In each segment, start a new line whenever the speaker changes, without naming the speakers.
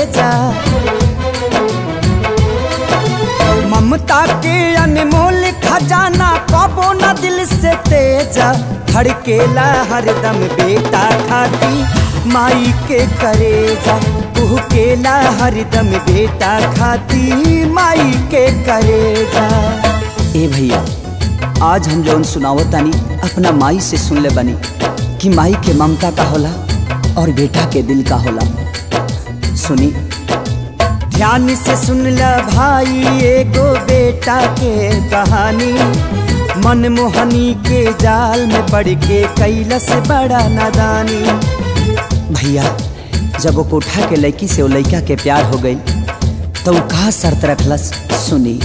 जा ममता के अनमोल खजाना कबो न दिल से तेजा धड़केला हरदम बेटा खाती माई के करेजा कुहकेला हरदम बेटा खाती माई के करेजा
ए भैया आज हम जौन सुनावत तानी अपना माई से सुन ले बनी कि माई के ममता का होला और बेटा के दिल का होला सुनी
ध्यान से सुन ल भाई एगो बेटा के कहानी मनमोहनी के जाल में पड़ के कैलस बड़ा नादानी
भैया जब वो कोठा के लड़की से वो लड़का के प्यार हो गई तो वो कहा शर्त रखलस सुनी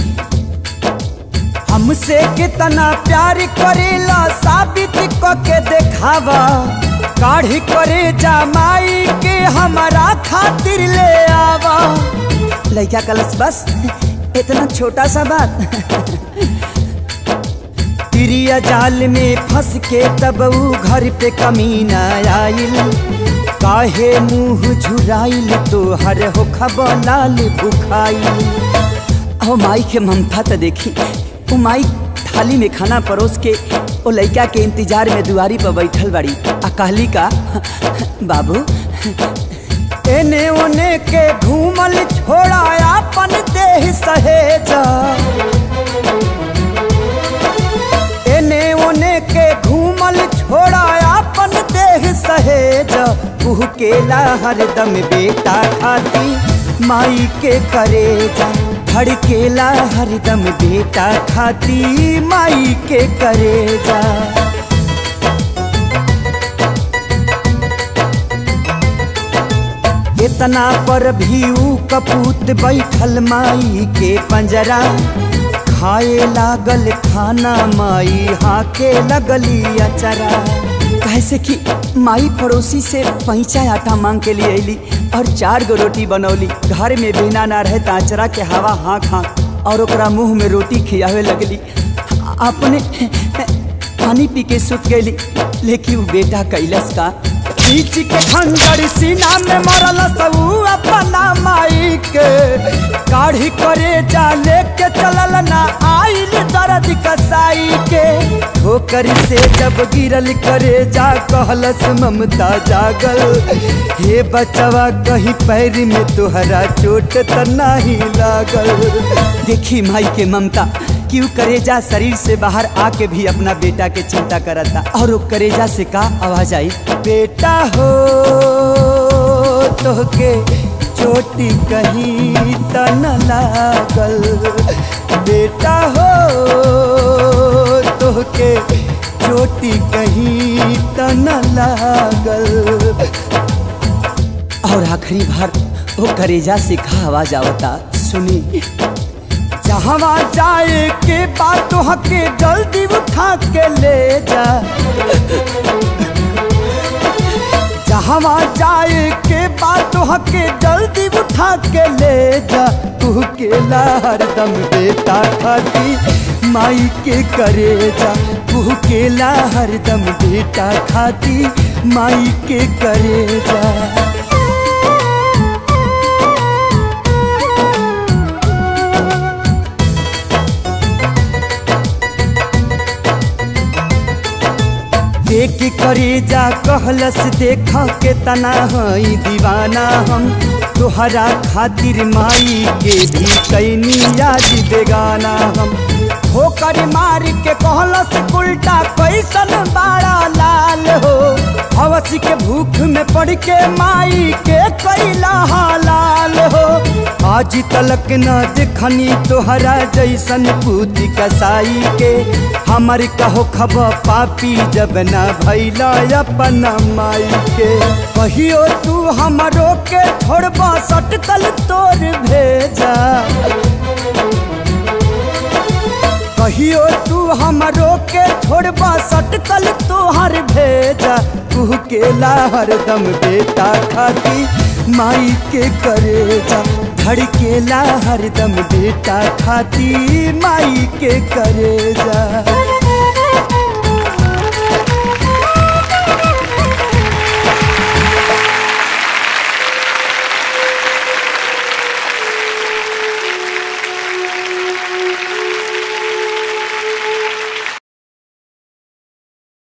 हमसे कितना प्यार करेला साबित क के देखावा काढ़ी करे जमाई के हमारा खातिर ले आवा
लड़का कलस बस इतना छोटा सा बात
तिरिया जाल में फंस के तब ऊ घर पे कमीना आइल काहे मुंह झुराइल तो हर हो लाल बुखाइल
ओ माई के ममता तो देखी वो माई थाली में खाना परोस के वो लड़का के इंतजार में दुआरी पर बैठल बड़ी आ कहली का बाबू
एने ओने के घूमल छोड़ा अपन देह सहेजा एने ओने के घूमल छोड़ा अपन देह सहेजा कुहकेला हरदम बेटा खाती माई के करेजा धड़केला हरदम बेटा खाती माई के करेजा इतना पर भी ऊ कपूत बैठल माई के पंजरा खाए लागल खाना माई हाके लगली अचरा
कैसे कि माई पड़ोसी से पैंचा आटा मांग के लिए अली और चार गो रोटी बनौली घर में बिना ना रहे ताचरा के हवा हाँक हाँक और ओकरा मुंह में रोटी खियावे लगली अपने पानी पी के सुत गई लेकिन वो बेटा कैलस का
खींच के खंजर सीना में मरल सबू अपना माई के काढ़ी करे जा लेके चलल ना आइल दर्द कसाई के ठोकर से जब गिरल करे जा कहलस ममता जागल हे बचवा कहीं पैर में तोहरा चोट त नाही लागल
देखी माई के ममता क्यों करेजा शरीर से बाहर आके भी अपना बेटा के चिंता करता और वो करेजा से का आवाज आई
बेटा हो तोहके चोटी कहीं त न लागल बेटा हो तोहके चोटी कहीं त न लागल
और आखिरी बार वो करेजा से का आवाज आवता सुनी
जहवा जाए के बात हके जल्दी उठा के ले जा जहवा जाए के बात हके जल्दी उठा के ले जा तू के हरदम बेटा खाती माई के करे जा तू के हरदम बेटा खाती माई के करे जा देख करे जा कहलस देखा के तना हई दीवाना हम तोहरा खातिर माई के भी कैनी याद बेगाना हम ठोकर मार के कहलस उल्टा कैसन बाड़ा लाल हो हवस के भूख में पड़ के माई के कैला हालाल हो आज तलक न देखनी तोहरा जैसन पूती कसाई के हमर कहो खब पापी जब न भैला अपन माई के कहियो तू हमरो के छोड़बा सटकल तोर भेजा कहियो तू हमरो के छोड़बा सटकल तोहर भेजा तू के हरदम बेटा खाती माई के करेजा धड़केला हरदम बेटा खाती माई के करेजा